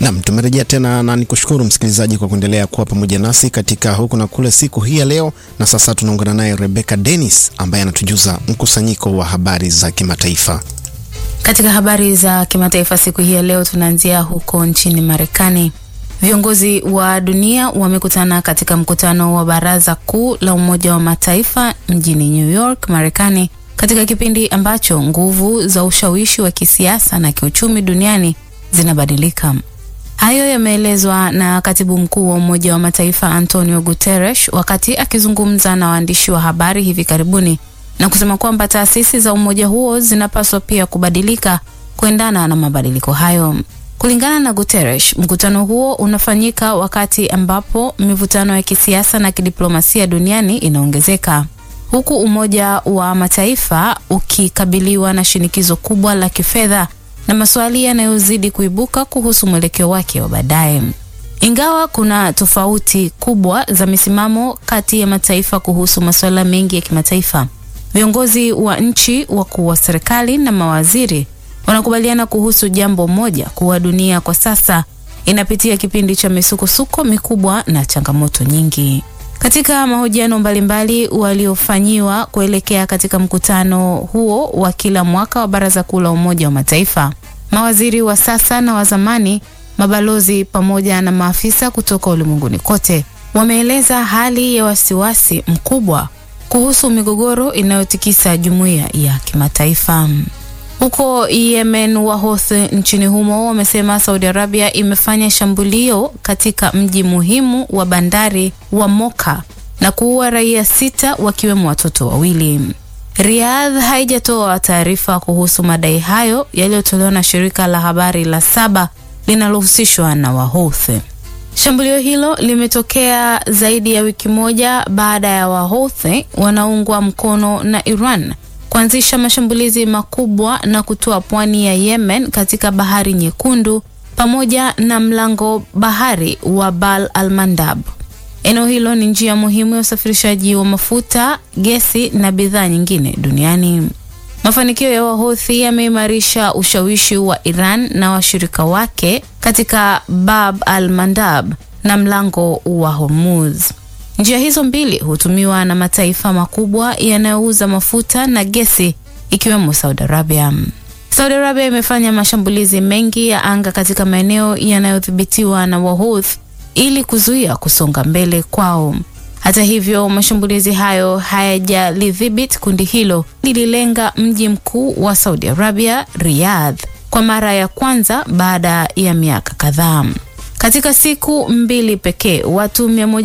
Nam, tumerejea tena na nikushukuru msikilizaji kwa kuendelea kuwa pamoja nasi katika huku na kule siku hii ya leo, na sasa tunaungana naye Rebecca Dennis ambaye anatujuza mkusanyiko wa habari za kimataifa. Katika habari za kimataifa siku hii ya leo tunaanzia huko nchini Marekani. Viongozi wa dunia wamekutana katika mkutano wa Baraza Kuu la Umoja wa Mataifa mjini New York, Marekani, katika kipindi ambacho nguvu za ushawishi wa kisiasa na kiuchumi duniani zinabadilika. Hayo yameelezwa na katibu mkuu wa Umoja wa Mataifa Antonio Guterres wakati akizungumza na waandishi wa habari hivi karibuni na kusema kwamba taasisi za umoja huo zinapaswa pia kubadilika kuendana na mabadiliko hayo. Kulingana na Guterres, mkutano huo unafanyika wakati ambapo mivutano ya kisiasa na kidiplomasia duniani inaongezeka, huku Umoja wa Mataifa ukikabiliwa na shinikizo kubwa la kifedha na maswali yanayozidi kuibuka kuhusu mwelekeo wake wa baadaye. Ingawa kuna tofauti kubwa za misimamo kati ya mataifa kuhusu masuala mengi ya kimataifa, viongozi wa nchi, wakuu wa serikali na mawaziri wanakubaliana kuhusu jambo moja, kuwa dunia kwa sasa inapitia kipindi cha misukosuko mikubwa na changamoto nyingi. Katika mahojiano mbalimbali waliofanyiwa kuelekea katika mkutano huo wa kila mwaka wa Baraza Kuu la Umoja wa Mataifa, mawaziri wa sasa na wa zamani, mabalozi pamoja na maafisa kutoka ulimwenguni kote wameeleza hali ya wasiwasi mkubwa kuhusu migogoro inayotikisa jumuiya ya kimataifa. Huko Yemen, Wahouthi nchini humo wamesema Saudi Arabia imefanya shambulio katika mji muhimu wa bandari wa Moka na kuua raia sita wakiwemo watoto wawili. Riyadh haijatoa taarifa kuhusu madai hayo yaliyotolewa na shirika la habari la Saba linalohusishwa na Wahouthi. Shambulio hilo limetokea zaidi ya wiki moja baada ya Wahouthi wanaungwa mkono na Iran kuanzisha mashambulizi makubwa na kutoa pwani ya Yemen katika Bahari Nyekundu pamoja na mlango bahari wa Bab al-Mandab. Eneo hilo ni njia muhimu ya usafirishaji wa mafuta, gesi na bidhaa nyingine duniani. Mafanikio ya Wahouthi yameimarisha ushawishi wa Iran na washirika wake katika Bab al-Mandab na mlango wa Hormuz. Njia hizo mbili hutumiwa na mataifa makubwa yanayouza mafuta na gesi ikiwemo Saudi Arabia. Saudi Arabia imefanya mashambulizi mengi ya anga katika maeneo yanayodhibitiwa na Wahouthi ili kuzuia kusonga mbele kwao. Hata hivyo, mashambulizi hayo hayajalidhibiti kundi hilo. Lililenga mji mkuu wa Saudi Arabia, Riyadh, kwa mara ya kwanza baada ya miaka kadhaa. Katika siku mbili pekee watu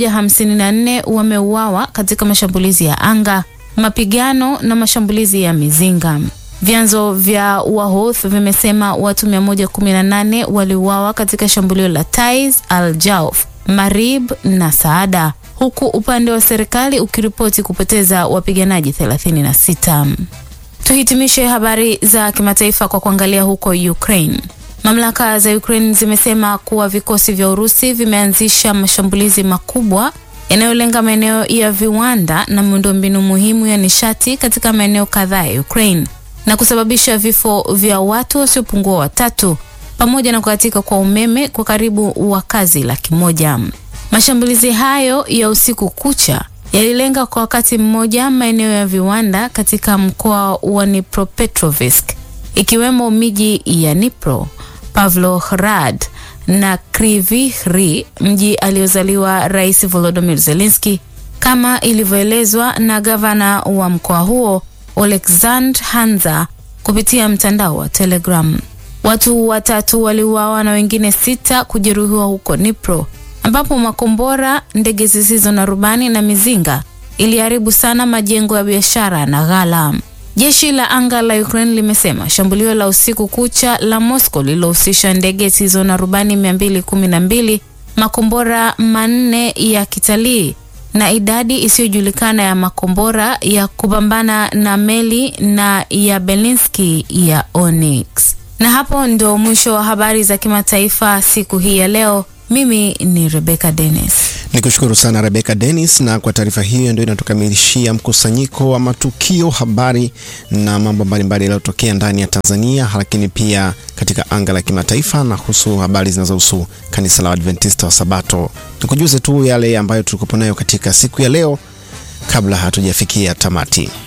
154 wameuawa katika mashambulizi ya anga, mapigano na mashambulizi ya mizinga. Vyanzo vya Wahouth vimesema watu 118 waliuawa katika shambulio la Taiz, Al Jauf, Marib na Saada, huku upande wa serikali ukiripoti kupoteza wapiganaji 36. Tuhitimishe habari za kimataifa kwa kuangalia huko Ukraine. Mamlaka za Ukraine zimesema kuwa vikosi vya Urusi vimeanzisha mashambulizi makubwa yanayolenga maeneo ya viwanda na miundombinu muhimu ya nishati katika maeneo kadhaa ya Ukraine na kusababisha vifo vya watu wasiopungua watatu pamoja na kukatika kwa umeme kwa karibu wakazi laki moja. Mashambulizi hayo ya usiku kucha yalilenga kwa wakati mmoja maeneo ya viwanda katika mkoa wa Dnipropetrovsk ikiwemo miji ya Dnipro, Pavlohrad na Kryvyi Rih, mji aliozaliwa Rais Volodymyr Zelensky, kama ilivyoelezwa na gavana wa mkoa huo Oleksandr Hanza kupitia mtandao wa Telegram. Watu watatu waliuawa na wengine sita kujeruhiwa huko Dnipro, ambapo makombora, ndege zisizo na rubani na mizinga iliharibu sana majengo ya biashara na ghala. Jeshi la anga la Ukraine limesema shambulio la usiku kucha la Moscow lililohusisha ndege zisizo na rubani 212, makombora manne ya kitalii na idadi isiyojulikana ya makombora ya kupambana na meli na ya Belinsky ya Onyx. Na hapo ndio mwisho wa habari za kimataifa siku hii ya leo. Mimi ni Rebecca Dennis. Nikushukuru sana Rebecca Dennis, na kwa taarifa hiyo ndio inatukamilishia mkusanyiko wa matukio, habari na mambo mbalimbali yaliyotokea ndani ya Tanzania, lakini pia katika anga la kimataifa na husu habari zinazohusu kanisa la Adventista wa Sabato. Nikujuze tu yale ambayo tulikuwa nayo katika siku ya leo kabla hatujafikia tamati.